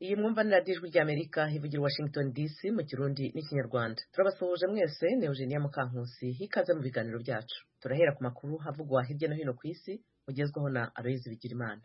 iyi mwumva ni radiyo ijwi ry'amerika ivugira washington dc mu kirundi n'ikinyarwanda turabasuhuje mwese ni eugenia mukankusi hikaze mu biganiro byacu turahera ku makuru havugwa hirya no hino ku isi ugezwaho na aloyizi bigirimana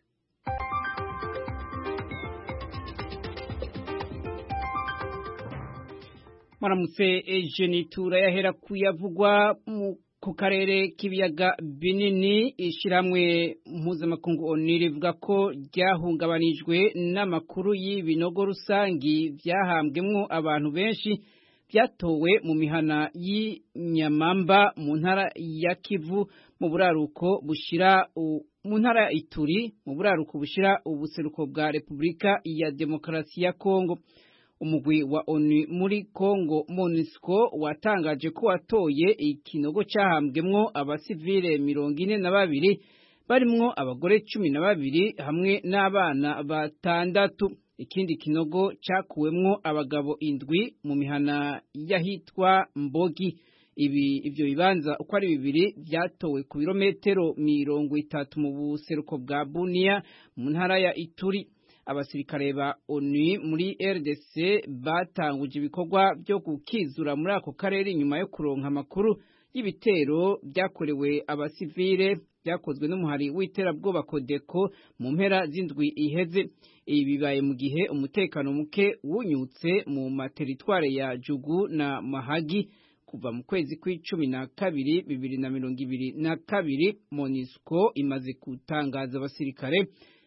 maramutse ejeni turayahera kuyavugwa ku karere k'ibiyaga binini ishyirahamwe mpuzamakungu oni rivuga ko ryahungabanijwe n'amakuru y'ibinogo rusangi byahambwemo abantu benshi byatowe mu mihana y'inyamamba mu ntara ya kivu mu buraruko bushira mu ntara ya ituri mu buraruko bushira ubuseruko bwa repubulika ya demokarasi ya kongo umugwi wa ONU muri Kongo MONUSCO watangaje ko watoye ikinogo cyahambwemwo abasivile mirongo ine na babiri barimwo abagore cumi na babiri hamwe n'abana batandatu ikindi kinogo cyakuwemwo abagabo indwi mu mihana y'ahitwa Mbogi ibi ivyo bibanza uko ari bibiri byatowe ku birometero mirongo itatu mu buseruko bwa Bunia mu ntara ya Ituri abasirikare ba ONU muri RDC batanguje ibikorwa byo gukizura muri ako karere inyuma yo kuronka amakuru y'ibitero byakorewe abasivile byakozwe n'umuhari w'iterabwoba Kodeko mu mpera z'indwi iheze ibi bibaye mu gihe umutekano muke wunyutse mu materitware ya Jugu na Mahagi kuva mu kwezi kw'icumi na kabiri bibiri na mirongo ibiri na kabiri MONUSCO imaze gutangaza abasirikare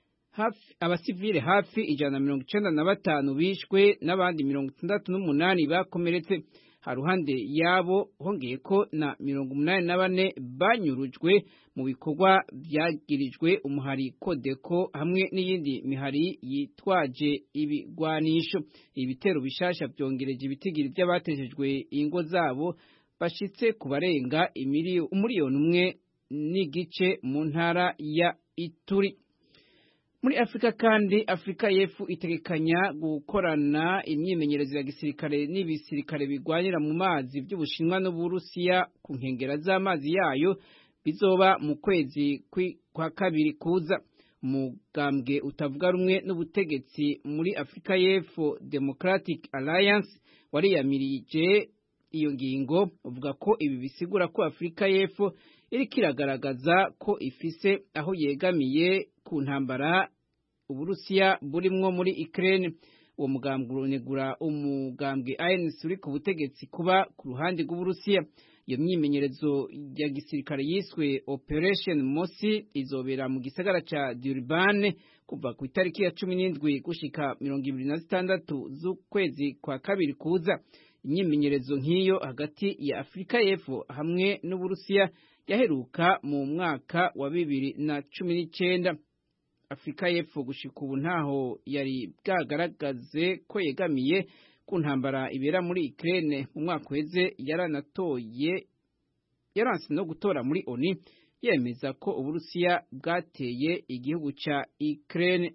hafi abasivile hafi ijana na mirongo icenda na batanu bishwe n'abandi mirongo itandatu n'umunani bakomeretse haruhande yabo hongeye ko na mirongo umunani na bane banyurujwe mu bikorwa byagirijwe umuhari kodeko hamwe n'iyindi mihari yitwaje ibigwanisho ibitero bishasha byongereje ibitigiri by'abateshejwe ingo zabo bashitse ku barenga umuriyoni umwe n'igice mu ntara ya Ituri muri Afrika kandi Afrika y'Epfo itegekanya gukorana imyimenyerezo ya gisirikare n'ibisirikare bigwanira mu mazi by'Ubushinwa n'Uburusiya ku nkengera z'amazi yayo bizoba mu kwezi kwa kabiri kuza umugambwe utavuga rumwe n'ubutegetsi muri Afrika y'Epfo Democratic Alliance wariyamirije iyo ngingo uvuga ko ibi bisigura ko Afrika y'Epfo iriko iragaragaza ko ifise aho yegamiye ku ntambara Uburusiya burimwo muri Ukraine uwo mugambwe uronegura umugambwe ANC uri ku butegetsi kuba ku ruhande rw'Uburusiya iyo myimenyerezo ya gisirikare yiswe Operation Mosi izobera mu gisagara ca Durban kuva ku itariki ya cumi n'indwi gushika mirongo ibiri na zitandatu z'ukwezi kwa kabiri kuza imyimenyerezo nk'iyo hagati ya Afrika y'Epfo hamwe n'Uburusiya yaheruka mu mwaka wa bibiri na cumi n'icenda Afrika y'Epfo gushika ubu ntaho yari bwagaragaze ko yegamiye ku ntambara ibera muri Ukraine mu mwaka uheze yaranatoye yaranse no gutora muri ONU yemeza ko Uburusiya bwateye igihugu ca Ukraine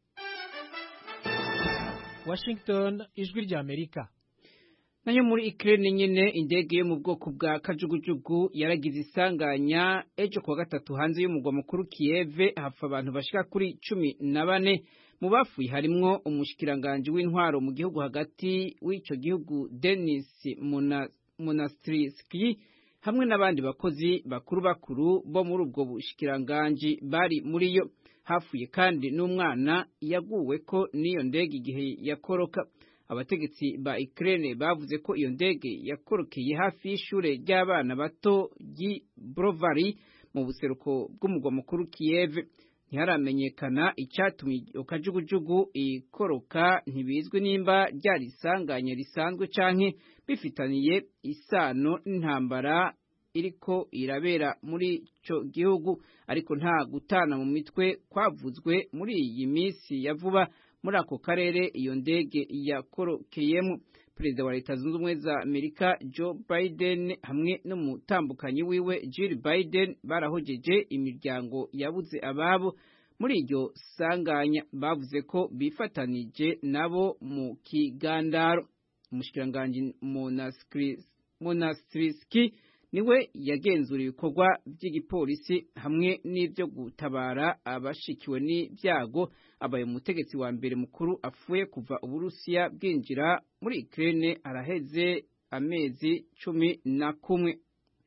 Washington ijwi rya Amerika nayo muri Ukraine nyene indege yo mu bwoko bwa kajugujugu yaragize isanganya ejo kuwa gatatu hanze y'umugwa mukuru Kiev hapfa abantu bashika kuri cumi na bane mu bafuye harimwo umushikiranganje w'intwaro mu gihugu hagati w'ico gihugu Denis Monastriski hamwe n'abandi bakozi bakuru bakuru bo muri ubwo bushikiranganje bari muri yo hafuye kandi n'umwana yaguwe ko n'iyo ndege igihe yakoroka abategetsi ba Ukraine bavuze ko iyo ndege yakorokeye hafi y'ishure ry'abana bato ry'i Brovary mu buseruko bw'umugwa mukuru Kiev ntiharamenyekana icyatumye iyo kajugujugu ikoroka ntibizwi nimba ryari isanganya risanzwe canke bifitaniye isano n'intambara iriko irabera muri ico gihugu ariko nta gutana mu mitwe kwavuzwe muri iyi minsi ya vuba muri ako karere iyo ndege yakorokeyemo perezida wa leta zunze ubumwe za amerika joe biden hamwe n'umutambukanyi wiwe jill biden barahojeje imiryango yabuze ababo muri iryo sanganya bavuze ko bifatanije nabo mu kigandaro umushikiranganji monastriski niwe yagenzura ibikorwa by'igipolisi hamwe n'ibyo gutabara abashikiwe n'ibyago abaye umutegetsi wa mbere mukuru apfuye kuva uburusiya bwinjira muri Ukraine araheze amezi cumi na kumwe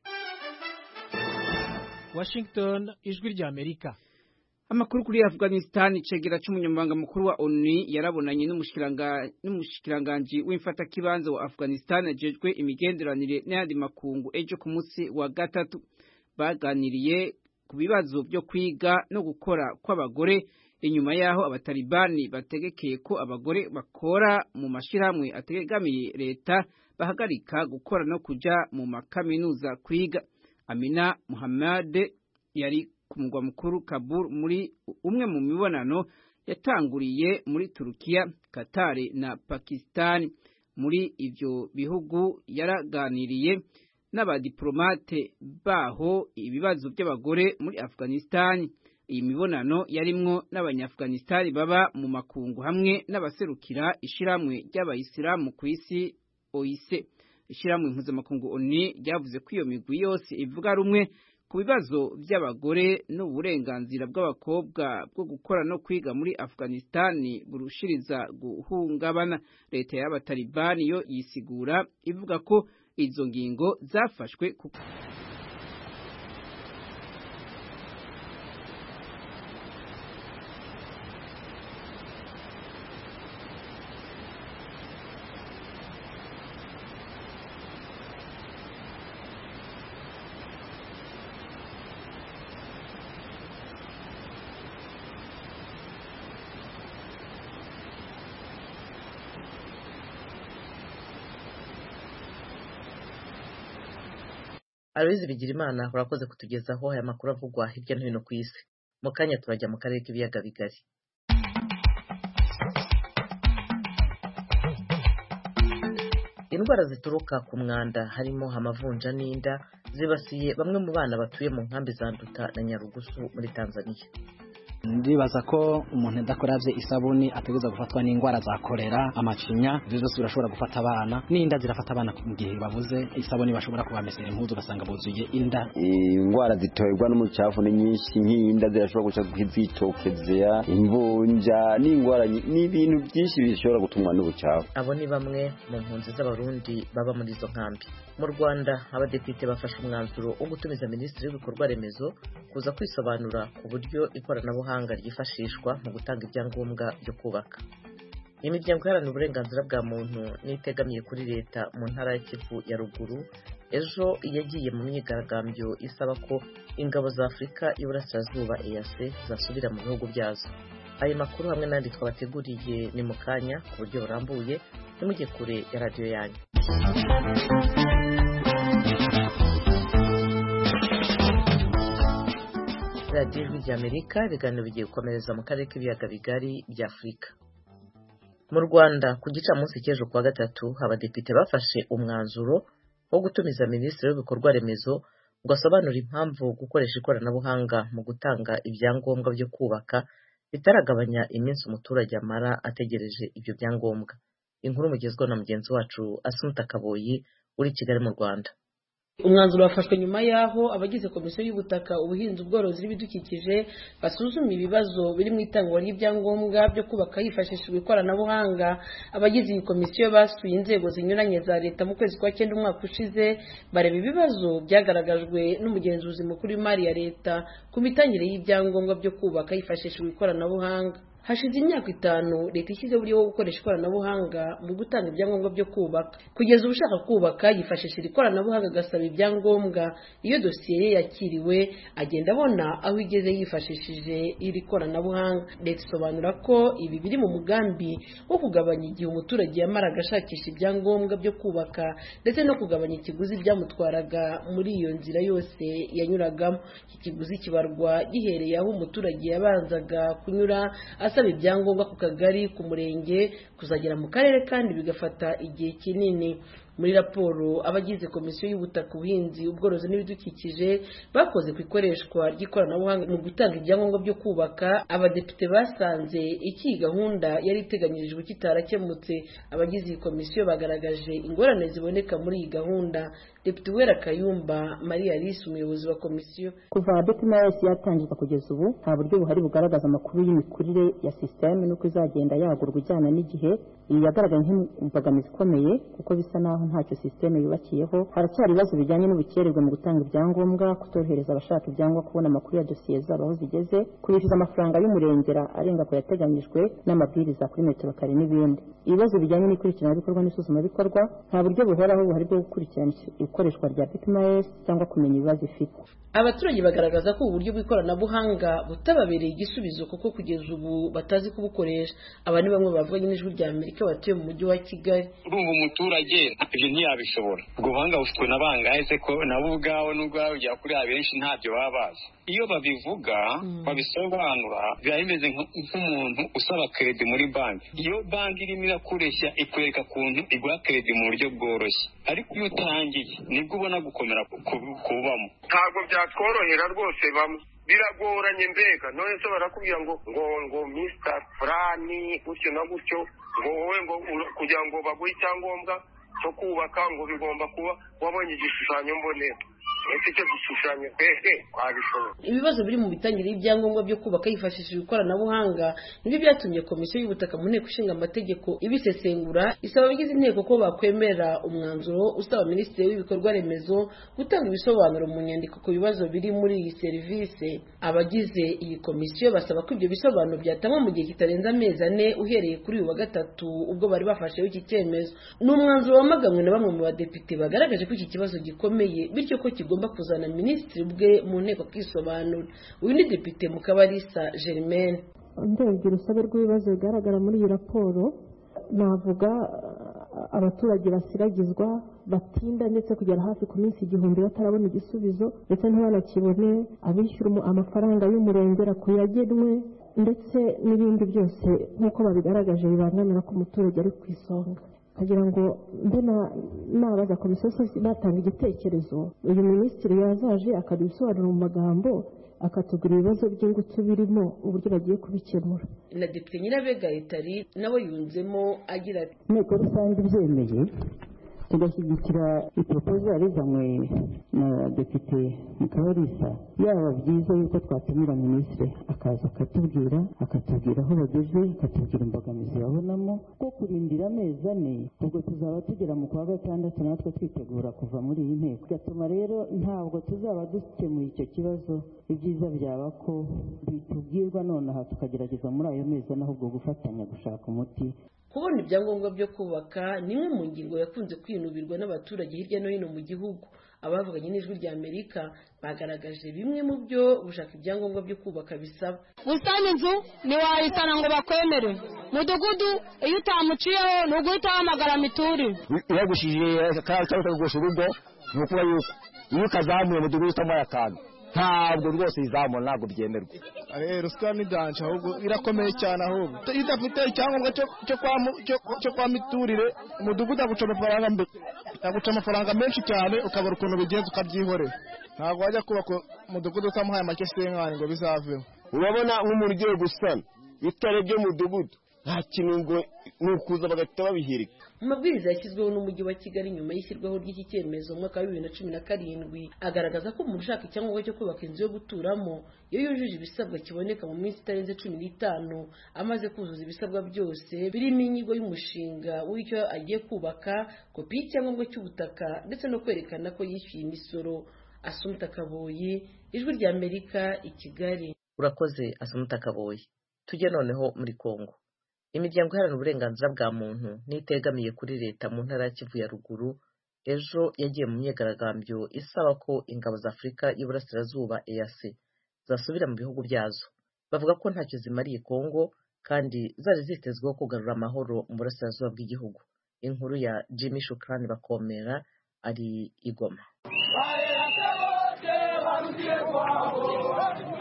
Washington ijwi rya Amerika Amakuru kuri Afghanistan icegera c'umunyamabanga mukuru wa ONU yarabonanye n'umushikiranganji w'imfata kibanza wa Afghanistan ajejwe imigenderanire n'ayandi makungu ejo ku munsi wa gatatu baganiriye ku bibazo byo kwiga no gukora kw'abagore inyuma yaho abatalibani bategekeye ko abagore bakora mu mashirahamwe ategamiye leta bahagarika gukora no kuja mu makaminuza kwiga Amina Muhammad yari ku mugwa mukuru Kabul muri umwe mu mibonano yatanguriye muri Turukiya, Qatar na Pakistan. Muri ivyo bihugu yaraganiriye n'abadiplomate baho ibibazo by'abagore muri Afghanistan. Iyi mibonano yarimwo n'abanyafghanistan baba mu makungu hamwe n'abaserukira ishiramwe ry'abayisilamu ku isi OIC. Ishiramwe mpuzamakungu ONU ryavuze ko iyo migwi yose ivuga rumwe ku bibazo by'abagore n'uburenganzira bw'abakobwa bwo gukora no kwiga muri Afghanistan burushiriza guhungabana leta y'abatalibani yo yisigura ivuga ko izo ngingo zafashwe kuko Aloyizi Bigirimana urakoze kutugezaho aya makuru avugwa hirya no hino ku isi mu kanya turajya mu karere k'ibiyaga bigari indwara zituruka ku mwanda harimo amavunja n'inda zibasiye bamwe mu bana batuye mu nkambi za Nduta na Nyarugusu muri Tanzania ndibaza ko umuntu adakoravye isabuni ategereza gufatwa n'indwara za kolera amacinya ivyo vyose birashobora gufata abana n'inda zirafata abana mu gihe babuze isabuni bashobora kubamesera impuzu ugasanga buzuye inda indwara ziterwa n'umucafu ni nyinshi nk'inda zirashobora guca zitokezea imvunja n'indwara n'ibintu byinshi bishobora gutumwa n'ubucafu abo ni bamwe mu mpunzi z'abarundi baba muri izo nkambi mu rwanda abadepite bafashe umwanzuro wo gutumiza minisitiri w'ibikorwa remezo kuza kwisobanura ku buryo ikoranabuhanga ryifashishwa mu gutanga ibyangombwa byo kubaka imiryango iharanira uburenganzira bwa muntu n'itegamiye kuri leta mu ntara ya kivu ya ruguru ejo yagiye mu myigaragambyo isaba ko ingabo za afurika y'iburasirazuba EAC zasubira mu bihugu byazo ayo makuru hamwe n'andi twabateguriye ni mu kanya ku buryo burambuye ntimujye kure ya radiyo yanyu radiyo ijwi ry'amerika ibiganiro bigiye gukomereza mu karere k'ibiyaga bigari bya afurika mu rwanda ku gicamunsi cy'ejo kuwa gatatu abadepite bafashe umwanzuro wo gutumiza minisitiri w'ibikorwa remezo ngo asobanure impamvu gukoresha ikoranabuhanga mu gutanga ibyangombwa byo kubaka bitaragabanya iminsi umuturage amara ategereje ibyo byangombwa inkuru mugezweho na mugenzi wacu asumuta kaboyi uri i kigali mu rwanda umwanzuro wafashwe nyuma y'aho abagize komisiyo y'ubutaka ubuhinzi ubworozi n'ibidukikije basuzuma ibibazo biri mu itangwa ry'ibyangombwa byo kubaka hifashishijwe ikoranabuhanga abagize iyi komisiyo basuye inzego zinyuranye za leta mu kwezi kwa cyenda umwaka ushize bareba ibibazo byagaragajwe n'umugenzuzi mukuru w'imari ya leta ku mitangire y'ibyangombwa byo kubaka hifashishijwe ikoranabuhanga hashize imyaka itanu leta ishyizeho uburyo bwo gukoresha ikoranabuhanga mu gutanga ibyangombwa byo kubaka kugeza ubu ushaka kubaka yifashishije ikoranabuhanga agasaba ibyangombwa iyo dosiye ye yakiriwe agenda abona aho igeze yifashishije iri koranabuhanga leta isobanura ko ibi biri mu mugambi wo kugabanya igihe umuturage yamaraga ashakisha ibyangombwa byo kubaka ndetse no kugabanya ikiguzi byamutwaraga muri iyo nzira yose yanyuragamo iki kiguzi kibarwa gihereye aho umuturage yabanzaga kunyura asaba ibyangombwa ku kagari ku murenge kuzagera mu karere kandi bigafata igihe kinini muri raporo abagize komisiyo y'ubutaka ubuhinzi ubworozi n'ibidukikije bakoze ku ikoreshwa ry'ikoranabuhanga mu gutanga ibyangombwa byo kubaka abadepite basanze iki gahunda yari iteganyirijwe kitarakemutse abagize iyi komisiyo bagaragaje ingorane ziboneka muri iyi gahunda depite uwera kayumba maria alice umuyobozi wa komisiyo kuva dpms yatangizwa kugeza ubu nta buryo buhari bugaragaza amakuru y'imikurire ya sisiteme n'uko izagenda yagurwa ijyana n'igihe iyi yagaragaye nk'imbogamizi ikomeye kuko bisa naho ntacyo sisiteme yubakiyeho haracyari ibibazo bijyanye n'ubukererwe mu gutanga ibyangombwa kutorohereza abashaka ibyangombwa kubona amakuru ya dosiye zabo aho zigeze kubishyuza amafaranga y'umurengera arenga ku yateganyijwe n'amabwiriza kuri metero kare n'ibindi ibibazo bijyanye n'ikurikiranabikorwa n'isuzumabikorwa nta buryo buhoraho buhari bwo gukurikirana ikoreshwa rya bitms cyangwa kumenya ibibazo ifite abaturage bagaragaza ko ubu buryo bw'ikoranabuhanga butababereye igisubizo kuko kugeza ubu batazi kubukoresha aba ni bamwe bavuganye n'ijwi rya amerika batuye mu mujyi wa kigali urumva umuturage ibyo ntiyabishobora ubwo buhanga bufitwe na bangahe se ko nabo ubwabo n'ubwo babigera kuri abenshi ntabyo baba bazi iyo babivuga babisobanura biba bimeze nk'umuntu usaba keredi muri banki iyo banki irimo irakureshya ikwereka ukuntu iguha keredi mu buryo bworoshye ariko iyo utangiye nibwo ubona gukomera kubamo ntabwo byatworohera rwose bamwe biragoranye mbega none se barakubwira ngo ngo ngo misita furani gutyo na gutyo ngo wowe ngo kugira ngo baguhe icyangombwa cyo kubaka ngo bigomba kuba wabonye igishushanyo mbonera ese icyo gishushanyo hehe wabishobora ibibazo biri mu mitangire y'ibyangombwa byo kubaka hifashishijwe ikoranabuhanga nibyo byatumye komisiyo y'ubutaka mu nteko ishinga amategeko ibisesengura isaba abagize inteko ko bakwemera umwanzuro usaba minisitiri w'ibikorwa remezo gutanga ibisobanuro mu nyandiko ku bibazo biri muri iyi serivisi abagize iyi komisiyo basaba ko ibyo bisobanuro byatangwa mu gihe kitarenze amezi ane uhereye kuri uyu wa gatatu ubwo bari bafasheho iki cyemezo ni umwanzuro wamaganwe na bamwe mu badepite bagaragaje ko iki kibazo gikomeye bityo ko kigomba kuzana minisitiri ubwe mu nteko akisobanura uyu ni depite mukabarisa germaine ndebye urusobe rw'ibibazo bigaragara muri iyi raporo navuga abaturage basiragizwa batinda ndetse kugera hafi ku minsi igihumbi batarabona igisubizo ndetse ntibanakibone abishyura amafaranga y'umurengera ku yagenwe ndetse n'ibindi byose nk'uko babigaragaje bibangamira ko umuturage ari ku isonga kugira ngo mbe nabaza komisiyo batanga igitekerezo uyu minisitiri yazaje akaduha ibisobanuro mu magambo akatugura ibibazo by'ingutu birimo uburyo bagiye kubikemura na depite nyirabega etari nawe yunzemo agira ati inteko rusange ibyemeye tugashyigikira ipropozo yarizanywe na depite mukabarisa yaba byiza yuko twatumira minisitiri akaza akatubwira akatubwira aho bageze akatubwira imbogamizi babonamo ko kurindira amezi ane ubwo tuzaba tugera mu kwa gatandatu natwe twitegura kuva muri iyi nteko bigatuma rero ntabwo tuzaba dukemuye icyo kibazo ibyiza byaba ko bitubwirwa nonaha tukagerageza muri ayo mezi ane ahubwo gufatanya gushaka umuti kubona ibyangombwa byo kubaka ni imwe mu ngingo yakunze kwinubirwa n'abaturage hirya no hino mu gihugu abavuganye n'ijwi rya amerika bagaragaje bimwe mu byo gushaka ibyangombwa byo kubaka bisaba gusana inzu ntiwayisana ngo bakwemere mudugudu iyo utamuciyeho ni uguhita wahamagara mituri yagushije cyangwa ukagusha urugo ni ukuba yuko iyo ukazamuye mudugudu utamuhaye akantu ntabwo rwose izamura ntabwo byemerwa ruswa ni danje ahubwo irakomeye cyane ahubwo iyo udafite icyangombwa cyo kwa miturire umudugudu aguca amafaranga aguca amafaranga menshi cyane ukabura ukuntu bigenza ukabyihorera ntabwo wajya kubaka umudugudu utamuhaye make senkani ngo bizaveho urabona nk'umuntu ugiye gusana itarebye umudugudu nta kintu ngo ni ukuza bagahita babihirika mu mabwiriza yashyizweho n'umujyi wa kigali nyuma y'ishyirwaho ry'iki cyemezo mu mwaka wa bibiri na cumi na karindwi agaragaza ko umuntu ushaka icyangombwa cyo kubaka inzu yo guturamo iyo yujuje ibisabwa kiboneka mu minsi itarenze cumi n'itanu amaze kuzuza ibisabwa byose birimo inyigo y'umushinga w'icyo agiye kubaka kopi y'icyangombwa cy'ubutaka ndetse no kwerekana ko yishyuye imisoro asumuta kaboyi ijwi rya amerika i kigali urakoze asumuta kaboyi tujye noneho muri kongo imiryango iharanira uburenganzira bwa muntu n'itegamiye kuri leta mu ntara ya kivu ya ruguru ejo yagiye mu myigaragambyo isaba ko ingabo za afurika y'iburasirazuba eac zasubira mu bihugu byazo bavuga ko ntacyo zimariye kongo kandi zari zitezweho kugarura amahoro mu burasirazuba bw'igihugu inkuru ya jimmy shukrani bakomera ari igoma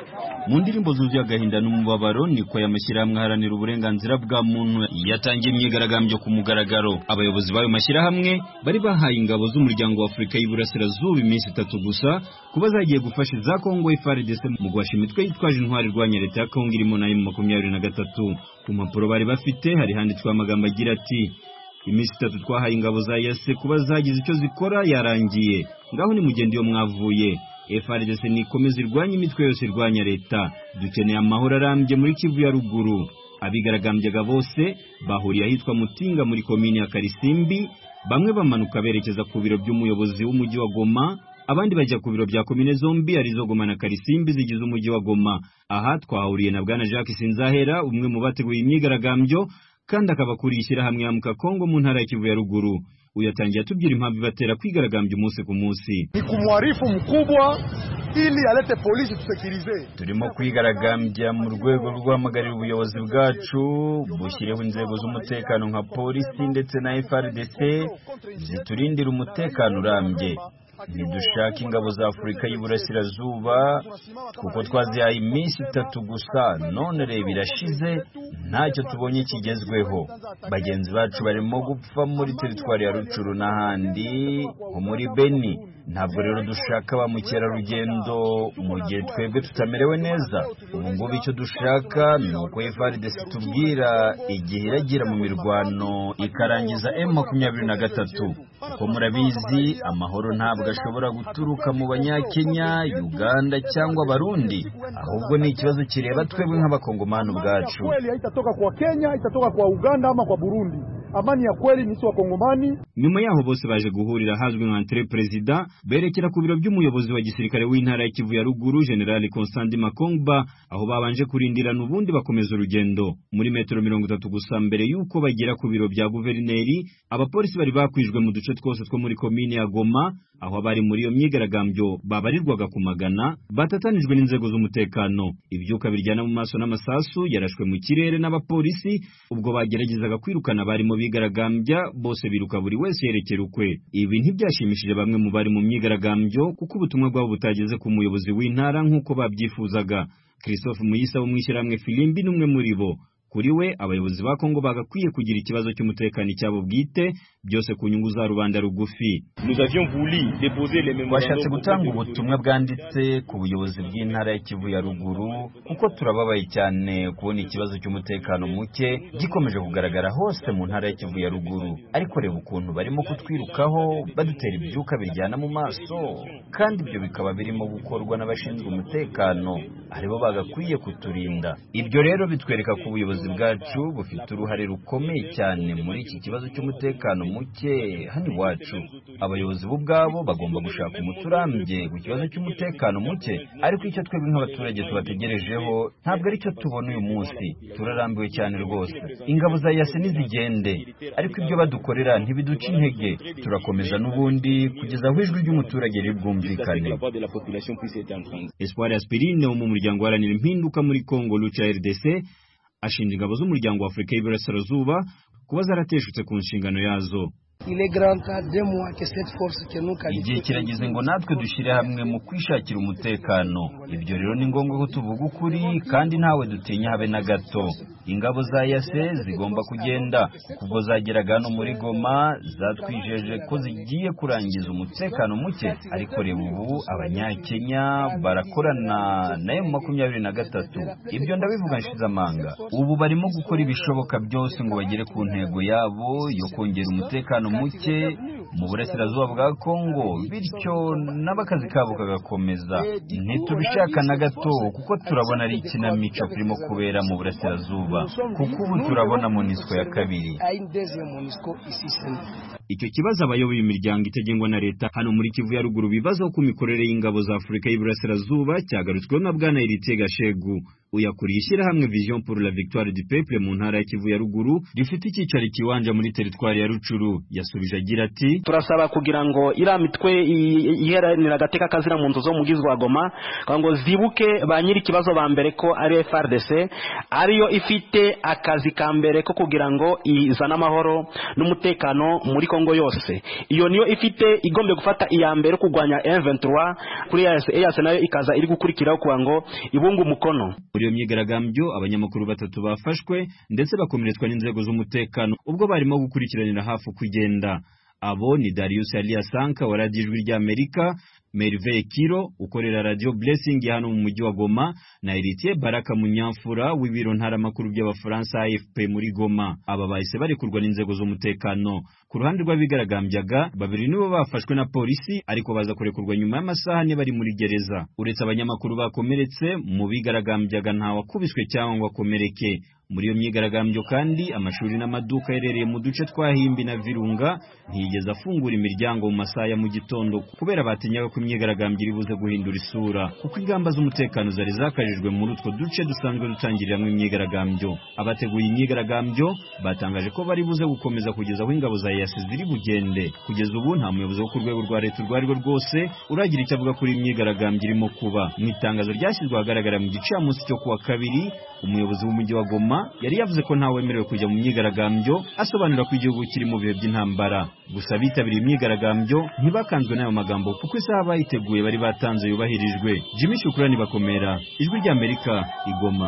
mu ndirimbo zuzuye agahinda n'umubabaro niko y'amashyirahamwe aharanira uburenganzira bwa muntu yatangiye imyigaragambyo ku mugaragaro abayobozi b'ayo mashyirahamwe bari bahaye ingabo z'umuryango wa afurika y'iburasirazuba iminsi itatu gusa kuba zagiye gufasha za kongo FARDC mu guhasha imitwe yitwaje intwari irwanya leta ya kongo irimo nayo mu makumyabiri na gatatu ku mpapuro bari bafite hari handitswe amagambo agira ati iminsi itatu twahaye ingabo za yase kuba zagize icyo zikora yarangiye ngaho ni mugende iyo mwavuye FARDC nikomeza irwanya imitwe yose irwanya leta dukeneye amahoro arambye muri Kivu ya ruguru abigaragambyaga bose bahuriye ahitwa Mutinga muri komini ya Karisimbi bamwe bamanuka berekeza ku biro by'umuyobozi w'umujyi wa Goma abandi bajya ku biro bya komine zombi arizo Goma na Karisimbi zigize umujyi wa Goma aha twahuriye na bwana Jacques Sinzahera umwe mu bateguye imyigaragambyo kandi akaba akuriye ishyirahamwe ya Mukakongo mu ntara ya Kivu ya ruguru uyatangiye atubwira impamvu ibatera kwigaragambya umunsi ku munsi ni kumwarifu mkubwa ili alete polisi tusekirize turimo kwigaragambya mu rwego rwo guhamagarira ubuyobozi bwacu bushyireho inzego z'umutekano nka polisi ndetse na FRDC ziturindira umutekano urambye ntidushaka ingabo za afurika y'iburasirazuba kuko twazihaye iminsi itatu gusa none reba irashize ntacyo tubonye kigezweho bagenzi bacu barimo gupfa muri teritwari ya rucuru n'ahandi nko muri beni ntabwo rero dushaka ba mukerarugendo mu gihe twebwe tutamerewe neza ubu ngubu icyo dushaka ni uko FARDC tubwira igihe iragira mu mirwano ikarangiza M makumyabiri na gatatu kuko murabizi amahoro ntabwo ashobora guturuka mu banyakenya uganda cyangwa abarundi ahubwo ni ikibazo kireba twebwe nk'abakongomani ubwacu kweli haitatoka kwa Kenya itatoka kwa Uganda ama kwa Burundi amani ya kweli ni wa Kongomani nyuma yaho bose baje guhurira ahazwi nka entre perezida berekera ku biro by'umuyobozi wa gisirikare w'intara ya Kivu ya ruguru General Constant Makongba aho babanje kurindirana ubundi bakomeza urugendo muri metero mirongo itatu gusa mbere y'uko bagera ku biro bya guverineri abapolisi bari bakwijwe mu duce twose two muri komine ya Goma aho abari muri iyo myigaragambyo babarirwaga ku magana batatanijwe n'inzego z'umutekano ibyuka biryana mu maso n'amasasu yarashwe mu kirere n'abapolisi ubwo bageragezaga kwirukana abarimo bigaragambya bose biruka buri wese yerekera ukwe ibi ntibyashimishije bamwe mu bari mu myigaragambyo kuko ubutumwa bwabo butageze ku muyobozi w'intara nk'uko babyifuzaga christophe muyisa wo mu ishyirahamwe filimbi n'umwe muri bo kuri we abayobozi ba Kongo bagakwiye kugira ikibazo cy'umutekano icyabo bwite byose ku nyungu za rubanda rugufi twashatse gutanga ubutumwa bwanditse ku buyobozi bw'intara ya Kivu ya ruguru kuko turababaye cyane kubona ikibazo cy'umutekano muke gikomeje kugaragara hose mu ntara ya Kivu ya ruguru ariko reba ukuntu barimo kutwirukaho badutera ibyuka biryana mu maso kandi ibyo bikaba birimo gukorwa n'abashinzwe umutekano aribo bagakwiye kuturinda ibyo rero bitwereka ko ubuyobozi bwacu bufite uruhare rukomeye cyane muri iki kibazo cy'umutekano muke hano iwacu abayobozi bo ubwabo bagomba gushaka umuti urambye ku kibazo cy'umutekano muke ariko icyo twebwe nk'abaturage tubategerejeho ntabwo ari cyo tubona uyu munsi turarambiwe cyane rwose ingabo za yase nizigende ariko ibyo badukorera ntibiduca intege turakomeza n'ubundi kugeza aho ijwi ry'umuturage ribwumvikane Espoir Aspirine wo mu muryango uharanira impinduka muri Congo Lucha RDC ashinja ingabo z'umuryango wa Afurika y'Iburasirazuba kuba zarateshutse ku nshingano yazo igihe kirageze ngo natwe dushyire hamwe mu kwishakira umutekano ibyo rero ni ngombwa ko tuvuga ukuri kandi ntawe dutinya habe na gato ingabo za yase zigomba kugenda kuko zageraga hano muri goma zatwijeje ko zigiye kurangiza umutekano muke ariko reba ubu abanyakenya barakorana nayo mu makumyabiri na gatatu ibyo ndabivuga nshize amanga ubu barimo gukora ibishoboka byose ngo bagere ku ntego yabo yo kongera umutekano muke mu burasirazuba bwa kongo bityo n'abakazi kabo kagakomeza ntitubishaka na gato kuko turabona ari ikinamico kirimo kubera mu burasirazuba kuko ubu turabona monisco ya kabiri icyo kibazo abayoboye imiryango itagengwa na leta hano muri kivu ya ruguru bibazaho ku mikorere y'ingabo za afurika y'iburasirazuba cyagarutsweho na bwana eritiye gashegu uyakuriye ishyirahamwe vision pour la victoire du peuple mu ntara ya kivu ya ruguru rifite icyicaro kiwanja muri teritwari ya rucuru yasubije agira ati turasaba kugira ngo iriya mitwe iheranira agateka kazira mu nzu zo mu wa goma ngo zibuke ba nyiri ikibazo ba mbere ko ari frdc ariyo ifite akazi ka mbere ko kugira ngo izane amahoro n'umutekano muri kongo Kongo yose iyo niyo ifite igombe gufata iya mbere kurwanya M23 kuri EAC EAC nayo ikaza iri gukurikiraho kugira ngo ibunge umukono muri iyo myigaragambyo abanyamakuru batatu bafashwe ndetse bakomeretswa n'inzego z'umutekano ubwo barimo gukurikiranira hafi kugenda abo ni Darius Aliasanka wa Radio Ijwi ry'Amerika Merveille Kiro ukorera Radio Blessing hano mu mujyi wa Goma na Héritier Baraka Munyamfura w'ibiro ntaramakuru by'abafaransa AFP muri Goma aba bahise barekurwa n'inzego z'umutekano ku ruhande rw'abigaragambyaga babiri nibo bafashwe na polisi ariko baza kurekurwa nyuma y'amasaha ane bari muri gereza uretse abanyamakuru bakomeretse mu bigaragambyaga nta wakubiswe cyangwa ngo akomereke muri iyo myigaragambyo kandi amashuri n'amaduka aherereye mu duce twa Himbi na Virunga ntiyigeze afungura imiryango mu masaha ya mu gitondo kubera batinyaga ko imyigaragambyo iri buze guhindura isura kuko ingamba z'umutekano zari zakajijwe muri utwo duce dusanzwe dutangiriramo imyigaragambyo abateguye imyigaragambyo batangaje ko bari buze gukomeza kugeza aho ingabo za EAC ziri bugende kugeza ubu nta muyobozi wo ku rwego rwa leta urwo ari rwo rwose uragira icyo avuga kuri imyigaragambyo irimo kuba mu itangazo ryashyizwe ahagaragara mu gicamunsi cyo kuwa kabiri umuyobozi w'umujyi wa Goma yari yavuze ko ntawemerewe kujya mu myigaragambyo asobanura ko igihugu kiri mu bihe by'intambara gusa bitabiriye imyigaragambyo ntibakanzwe n'ayo magambo kuko isaha bayiteguye bari batanze yubahirijwe Jimmy Shukrani bakomera ijwi ry'Amerika igoma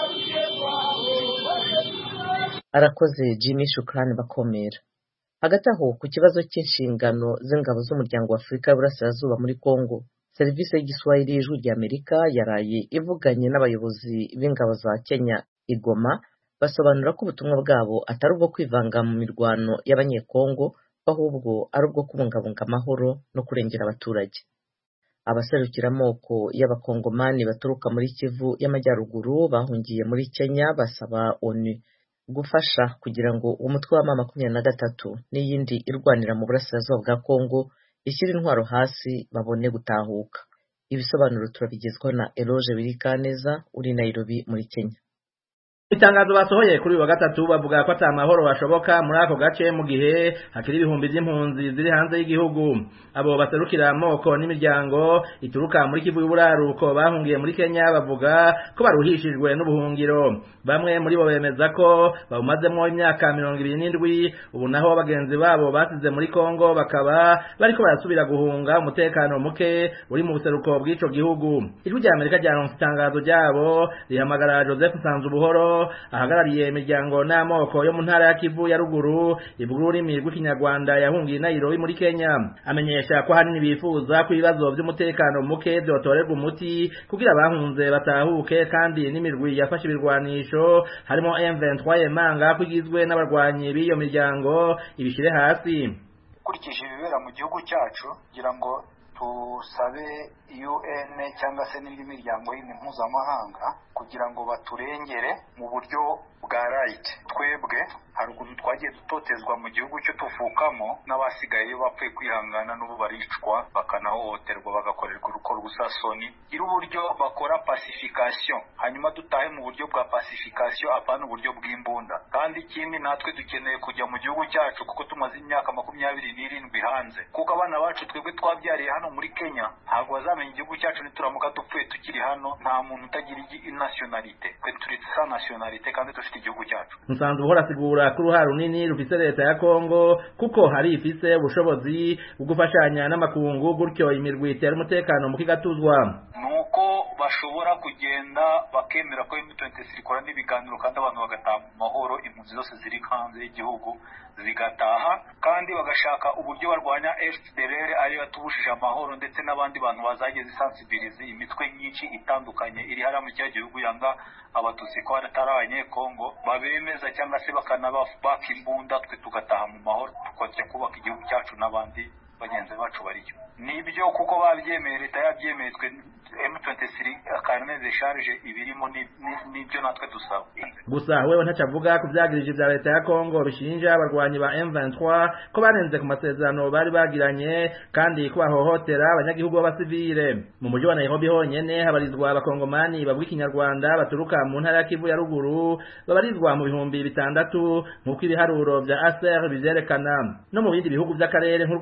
arakoze Jimmy Shukrani bakomera hagati aho ku kibazo cy'inshingano z'ingabo z'umuryango wa Afurika y'Uburasirazuba muri Kongo serivisi y'igiswahili y'ijwi ry'Amerika yaraye ivuganye n'abayobozi b'ingabo za Kenya igoma basobanura ko ubutumwa bwabo atari ubwo kwivanga mu mirwano y'abanyekongo ahubwo ari ubwo kubungabunga amahoro no kurengera abaturage abaserukira amoko y'abakongomani baturuka muri kivu y'amajyaruguru bahungiye muri kenya basaba onu gufasha kugira ngo umutwe wa mama makumyabiri na gatatu n'iyindi irwanira mu burasirazuba bwa kongo ishyire intwaro hasi babone gutahuka ibisobanuro turabigezwaho na eroge birikaneza uri nairobi muri kenya itangazo basohoye kuri uyu wa gatatu bavuga ko ata mahoro bashoboka muri ako gace mu gihe hakiri ibihumbi by'impunzi ziri hanze y'igihugu abo baserukira amoko n'imiryango ituruka muri kivu y'uburaruko bahungiye muri kenya bavuga ko baruhishijwe n'ubuhungiro bamwe muri bo bemeza ko bawumazemo imyaka mirongo ibiri n'indwi ubu naho bagenzi babo basize muri kongo bakaba bariko barasubira guhunga umutekano muke uri mu buseruko bw'ico gihugu ijwi rya amerika ryaronse itangazo ryabo rihamagara joseph nsanzubuhoro ahagarariye imiryango n'amoko yo mu ntara ya Kivu ya ruguru ivuga ururimi rw'ikinyarwanda yahungiye Nairobi muri Kenya amenyesha ko hanini bifuza ko ibibazo by'umutekano muke byotorerwa umuti kugira abahunze batahuke kandi n'imirwi yafashe ibirwanisho harimo M23 Yemanga ko igizwe n'abarwanyi b'iyo miryango ibishire hasi ukurikije ibibera mu gihugu cyacu kugira ngo tusabe UN cyangwa se n'indi miryango yindi mpuzamahanga kugira ngo baturengere mu buryo bwa right twebwe hari ukuntu twagiye dutotezwa mu gihugu cyo tuvukamo n'abasigaye bapfuye kwihangana n'ubu baricwa bakanahohoterwa bagakorerwa uruko rw'usasoni gira uburyo bakora pacification hanyuma dutahe mu buryo bwa pacification apana uburyo bw'imbunda kandi ikindi natwe dukeneye kujya mu gihugu cyacu kuko tumaze imyaka makumyabiri n'irindwi hanze kuko abana bacu twebwe twabyariye hano muri kenya ntabwo bazamenya igihugu cyacu nituramuka dupfuye tukiri hano nta muntu utagira nationalite twe turi sa nationalite kandi dufite igihugu cyacu nsanzwe uhora asigura ko uruhare runini rufise leta ya kongo kuko hari ifise ubushobozi bwo gufashanya n'amakungu gutyo imirwi itera umutekano mu kigatuzwa nuko bashobora kugenda bakemera ko M23 ikora n'ibiganiro kandi abantu bagataha mu mahoro impunzi zose ziri hanze y'igihugu zigataha kandi bagashaka uburyo barwanya FDLR ariyo yatubujije amahoro ndetse n'abandi bantu bazageze isansibilize imitwe myinshi itandukanye iri hariya mu cya gihugu yanga abatutsi ko atari abanyekongo babemeza cyangwa se bakanabaka imbunda twe tugataha mu mahoro tukajya kubaka igihugu cyacu n'abandi bagenzi bacu bariyo nibyo kuko babyemeye leta yabyemeye twe M23 akarne de charge ibirimo nibyo natwe dusaba gusa wewe ntaca avuga ku byagirije bya leta ya Kongo bishinja abarwanyi ba M23 ko barenze ku masezerano bari bagiranye kandi ko bahohotera abanyagihugu b'abasivile mu mujyi wa Nairobi honyene habarizwa abakongomani bavuga ikinyarwanda baturuka mu ntara ya Kivu ya ruguru babarizwa mu bihumbi bitandatu nk'uko ibiharuro bya ASER bivyerekana no mu bindi bihugu by'akarere nk'u Rwanda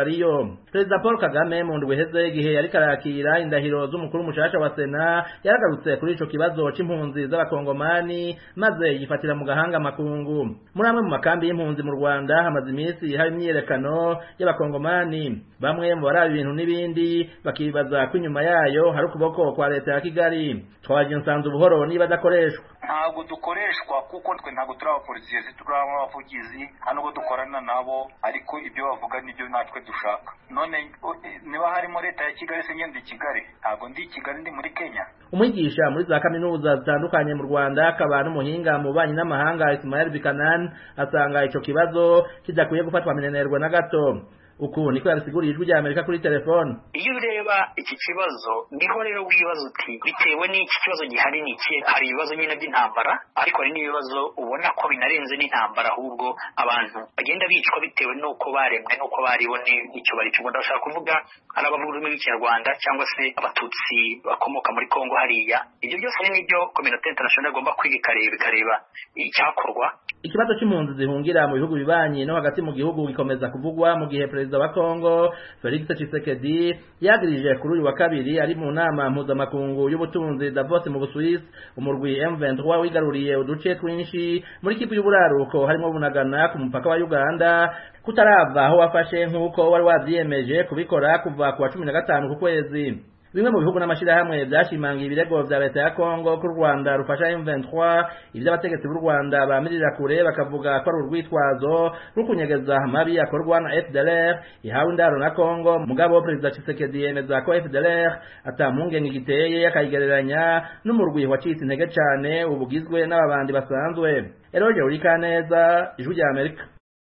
bariyo perezida paul kagame mu ndwi iheze igihe yariko arakira indahiro z'umukuru mushasha wa sena yaragarutse kuri ico kibazo c'impunzi z'abakongomani maze yifatira mu gahanga makungu muri amwe mu makambi y'impunzi mu rwanda hamaze iminsi hari imyiyerekano y'abakongomani bamwe mu baraba ibintu n'ibindi bakibaza ko inyuma yayo hari ukuboko kwa leta ya kigali twaje nsanze ubuhoro niba adakoreshwa ntabwo dukoreshwa kuko twe ntabwo turi abapolisiye turi abavugizi nta nubwo dukorana nabo ariko ibyo bavuga nibyo natwe dushaka none niba harimo leta ya kigali se ngende i kigali ntabwo ndi i kigali ndi muri kenya umwigisha muri za kaminuza zitandukanye mu rwanda akaba n'umuhinga mu banyi n'amahanga ismael bikanan asanga ico kibazo kidakwiye gufatwa minenerwa na gato uku niko yabisiguriye ijwi rya amerika kuri telefone iyo ureba iki kibazo niho rero wibaza uti bitewe n'iki kibazo gihari ni iki hari ibibazo nyine by'intambara ariko hari n'ibibazo ubona ko binarenze n'intambara ahubwo abantu bagenda bicwa bitewe n'uko baremwe n'uko bariho n'icyo bari cyo ndashaka kuvuga ari abavuga ururimi rw'ikinyarwanda cyangwa se abatutsi bakomoka muri kongo hariya ibyo byose ni nibyo kominote international igomba kwiga ikareba ikareba icyakorwa ikibazo c'impunzi zihungira mu bihugu bibanyi no hagati mu gihugu gikomeza kuvugwa mu gihe perezida wa Kongo Felix Tshisekedi yagirije kuri uyu wa kabiri ari mu nama mpuzamakungu y'ubutunzi Davos mu Busuwisi umurwi M23 wigaruriye uduce twinshi muri kivu y'uburaruko harimo bunagana ku mupaka wa Uganda kutarava aho wafashe nk'uko wari wavyiyemeje kubikora kuva ku wa cumi na gatanu ku kwezi bimwe mu bihugu n'amashirahamwe byashimangiye ibirego vya leta ya Kongo ko u Rwanda rufasha M23 ivyo abategetsi b'u Rwanda bamirira kure bakavuga ko ari urwitwazo rwo kunyegeza amabi akorwa na FDLR ihawe indaro na Kongo mugabo perezida Tshisekedi yemeza ko FDLR atampungenge giteye akayigereranya n'umurwi wacitse intege cane ubugizwe n'ababandi basanzwe Eroge Urikaneza ijwi rya Amerika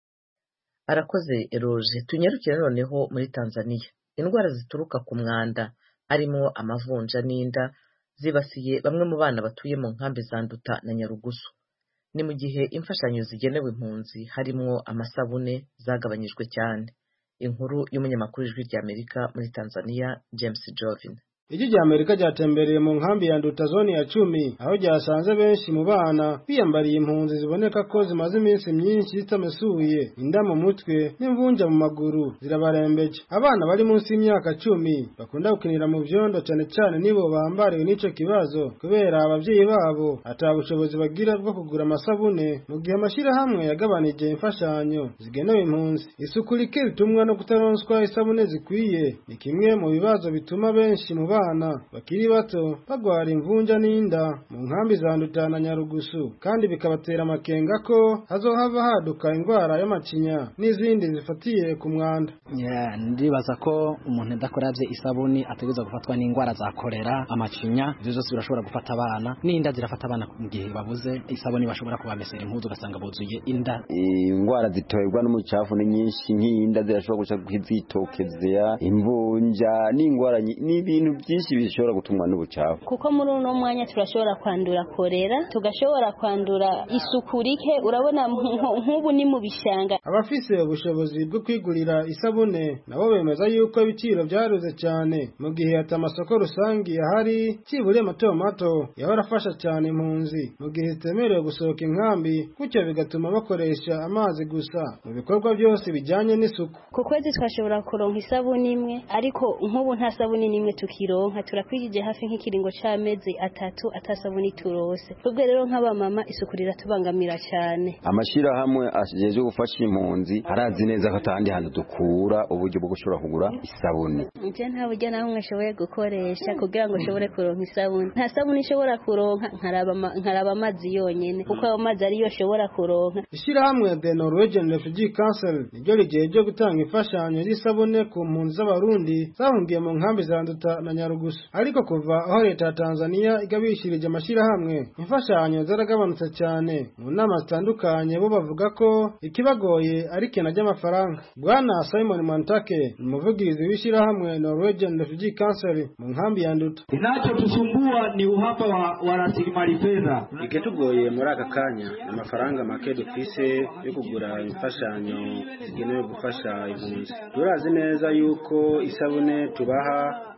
arakoze eroje tunyarukire noneho muri Tanzania indwara zituruka ku mwanda harimo amavunja n'inda zibasiye bamwe mu bana batuye mu nkambi za Nduta na Nyarugusu ni mu gihe imfashanyo zigenewe impunzi harimo amasabune zagabanyijwe cyane inkuru y'umunyamakuru w'ijwi rya Amerika muri Tanzania James Jovin Ijwi rya Amerika ryatembereye mu nkambi ya Nduta zone ya cumi aho ryasanze benshi mu bana biyambariye impunzi ziboneka ko zimaze iminsi myinshi zitamesuye inda mu mutwe n'imvunja mu maguru zirabarembeje abana bari munsi y'imyaka cumi bakunda gukinira mu vyondo cyane cyane nibo bambariwe n'ico kibazo kubera abavyeyi babo ata bushobozi bagira bwo kugura amasabune mu gihe amashirahamwe yagabanije imfashanyo zigenewe impunzi isuku rike ritumwa no kutaronswa isabune zikwiye ni kimwe mu bibazo bituma benshi mu bana bakiri bato bagwara imvunja n'inda mu nkambi za Nduta na Nyarugusu kandi bikabatera amakenga ko hazohava haduka indwara y'amacinya n'izindi zifatiye ku mwanda yeah, ndibaza ko umuntu adakoravye isabuni ategerezwa gufatwa n'indwara za kolera amacinya ivyo vyose birashobora gufata abana n'inda zirafata abana mu gihe babuze isabuni bashobora kubamesera impuzu ugasanga buzuye inda indwara ziterwa n'umucafu ni nyinshi nk'inda zirashobora guca kwizitokezea imvunja n'indwara n'ibintu byinshi bishobora gutumwa n'ubucafu kuko muri uno mwanya turashobora kwandura korera tugashobora kwandura isuku rike urabona nk'ubu ni mu bishanga abafise ubushobozi bwo kwigurira isabune nabo bemeza yuko ibiciro byaruze cyane mu gihe ati amasoko rusange ahari kiburiye mato mato yahora afasha cyane impunzi mu gihe zitemerewe gusohoka inkambi gutyo bigatuma bakoresha amazi gusa mu bikorwa byose bijyanye n'isuku ku kwezi twashobora kuronka isabune imwe ariko nk'ubu nta sabune n'imwe tukironka turakwigije hafi nk'ikiringo c'amezi atatu atasabuni turose ubwo rero nk'abamama isuku riratubangamira cyane amashirahamwe ashinzwe gufasha impunzi harazi neza ko atandi hantu dukura uburyo bwo gushobora kugura isabuni nje nta buryo naho mwashoboye gukoresha kugira ngo ushobore kuronka isabuni nta sabuni ishobora kuronka nkaraba amazi yonyene kuko ayo mazi ariyo ashobora kuronka ishirahamwe the Norwegian Refugee Council niryo rigiye gutanga imfashanyo y'isabune ku mpunzi z'abarundi zahungiye mu nkambi za Nduta na Nyarugusu ariko kuva aho leta ya Tanzania igabishirije amashirahamwe imfashanyo zaragabanutse cyane mu nama zitandukanye bo bavuga ko ikibagoye ari kena ry'amafaranga bwana Simon Mantake umuvugizi w'ishirahamwe Norwegian Refugee Council mu nkambi ya Nduta Kinachotusumbua ni uhaba wa, wa rasilimali fedha. Ikitugoye muri aka kanya amafaranga make dufise yo kugura imfashanyo zigenewe gufasha impunzi. Turazi neza yuko isabune tubaha zidakwiye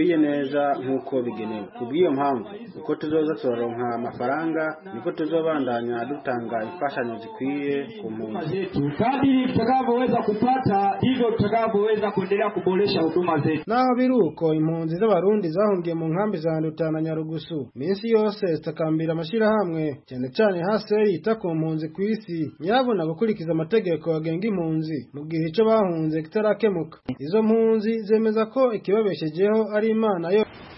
bidakwiye neza nk'uko bigenewe kubw'iyo mpamvu uko tuzoza turaronka amafaranga niko tuzobandanya dutanga imfashanyo zikwiye ku mpunzi kadiri tutakavyoweza kupata ndivyo tutakavyoweza kuendelea kuboresha huduma zetu naho biri uko impunzi z'abarundi zahungiye mu nkambi za nduta na nyarugusu minsi yose zitakambira amashyirahamwe cyane cyane haseri yita ku mpunzi ku isi nyabona gukurikiza amategeko agenga impunzi mu gihe icyo bahunze kitarakemuka izo mpunzi zemeza ko ikibabeshejeho ari imana yo